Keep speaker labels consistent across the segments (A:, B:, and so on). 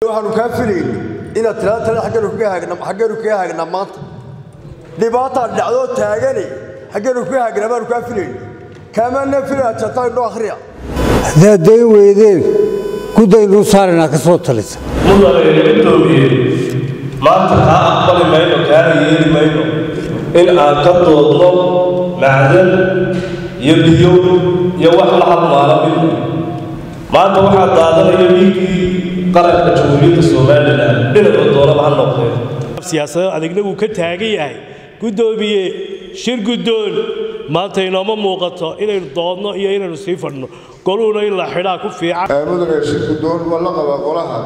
A: waxaanu kaa filayni inaad tiraa tale xaggeenu kaga haagna xaggeenu kaga haagnaa maanta dhibaataa dhacdoo taagane xaggeenu kaga haagnaa baanu kaa filayni kaamaana filaya jataa indhoo akhriya
B: haddaad dayn weydeen gudaynuu saaranaa ka soo talisa
C: mudane gudoomiye maanta kaa aqbali mayno kaana yeeli mayno in aan ka doodno macdan iyo biyo iyo wax la halmaala midna maanta waxaa daadanaya dhiiggii qaranka jamhuuriyadda somalilan dhinaca doonaba ha noqdeen
D: siyaasado adagna wuu ka taagan yahay guddoomiye shir guddoon maanta inooma muuqato inaynu doodno iyo inaynu sii fadhno goluhuna in la xidhaa ku fiican
E: mudane shir guddoon waa la qabaa qolaha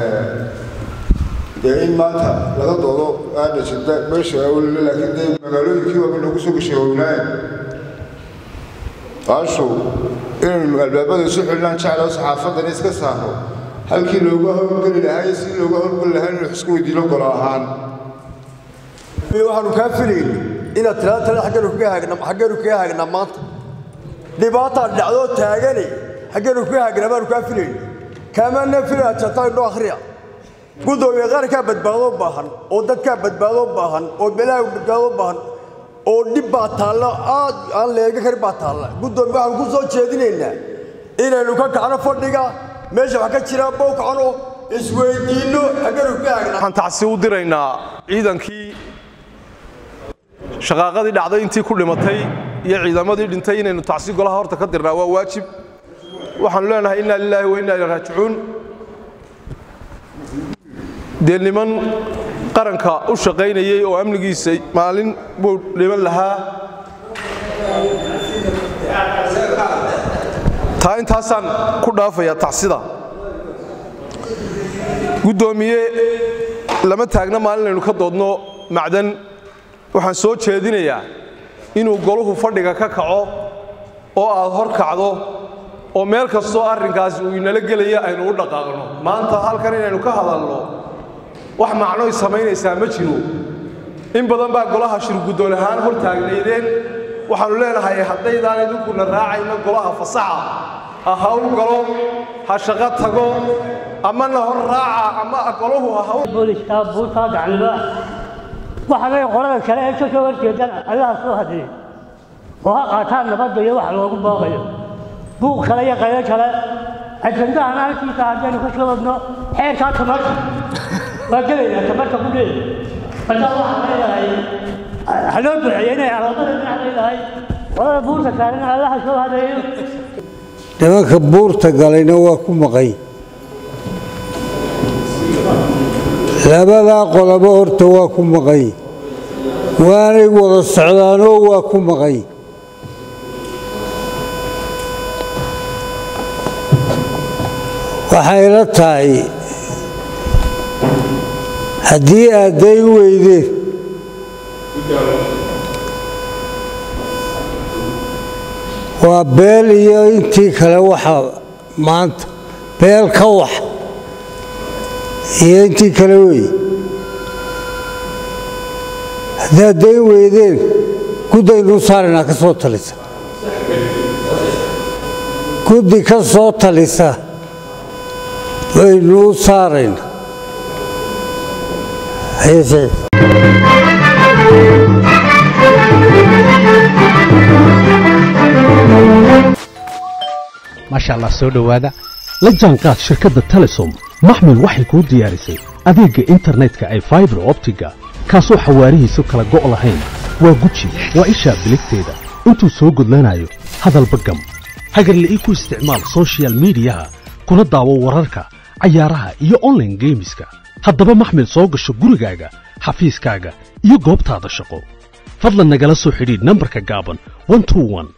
E: dee in maanta laga doodo aana jirta meesha awlile laakiin dee magaalooyinkii waaba nagu soo gashay howlaaye baashu inaynu albaabada isu xidhnaan jeclao saxaafadan iska saarno halkii looga howlgeli lahaa iyo si looga howlgeli lahaa inuu isku weydiino golo ahaan
A: waxaanu kaa filayni inaad tiraa tale xaggeenu kaga haagna xaggeenu kaga haagnaa maanta dhibaataa dhacdoo taagane xaggeenu kaga haagnaa baanu kaa filayni kaamaana filaya jataa indhoo akhriya gudoomiye qarankaa badbaadoo baahan oo dadkaa badbaadoo baahan oo beelaha badbaadoo baahan oo dhib baa taalla aad aan leega karin baa taalla gudoomiye waxaanu ku soo jeedinaynaa inaynu ka kacno fadhiga meesha wax ka jira bow kacno isweydiinno xaggeenu kaga haagnaa
F: waxaan tacsi u diraynaa ciidankii shaqaaqadii dhacday intii ku dhimatay iyo ciidamadii dhintay inaynu tacsi golaha horta ka dirnaa waa waajib waxaanu leenahay inna lilaahi wa inna ilaihi raajicuun dee niman qaranka u shaqaynayey oo amnigiisa maalin buu dhiman lahaa taa intaasaan ku dhaafayaa tacsida guddoomiye lama taagna maalin aynu ka doodno macdan waxaan soo jeedinayaa inuu goluhu fadhiga ka kaco oo aad hor kacdo oo meel kastoo arrinkaasi uu inala gelaya aynu u dhaqaaqno maanta halkan inaynu ka hadalno wax macnoy samaynaysaa ma jiro in badan baa golaha shirguddoon ahaan hor taagnaydeen waxaannu leenahay haddaydaan idinkuna raacayna golaha fasaxa ha hawl galo ha shaqo tago amana hor raaca ama golahu ha hawl
G: booliska buurtaa gacnimo waxaanay qolada kale ee ka soo horjeedaan allaha soo hadlay oo ha qaataan nabadda iyo wax loogu booqayo buuq kale iyo qaylo kale ajandahan halkiisa haddaynu ka soo wadno xeerkaa tamarta waa gelaynaa tamarta ku dheer marka waxaan leedahay ha loo duceeyo inay alaabada dhinac leedahay qolada buurta saarena allaha soo hadeeyo
B: nimanka buurta galayna waa ku maqay labadaa qolobo horta waa ku maqay waanay wada socdaanoo waa ku maqay waxayla tahay haddii aad dayn weydeen waa beel iyo intii kale waxa maanta beel ka wax iyo intii kale wey haddaad dayn weydeen gudaynuu saaranaa ka soo talisa guddi ka soo talisa waynuu saarayna
H: maasha allah soo dhowaada la jaanqaad shirkadda telesom maxmil waxay kuu diyaarisay adeegga internetka ay faibar optiga kaasoo xawaarihiisu kala go' lahayn waa guji waa ishaa biligteeda intuu soo gudlanayo hadalba gam hagarle ii ku isticmaal sochial midiyaha kuna daawo wararka cayaaraha iyo onlaine geemiska haddaba maxmil soo gasho gurigaaga xafiiskaaga iyo goobtaada shaqo fadlan nagala soo xidhiidh nambarka gaaban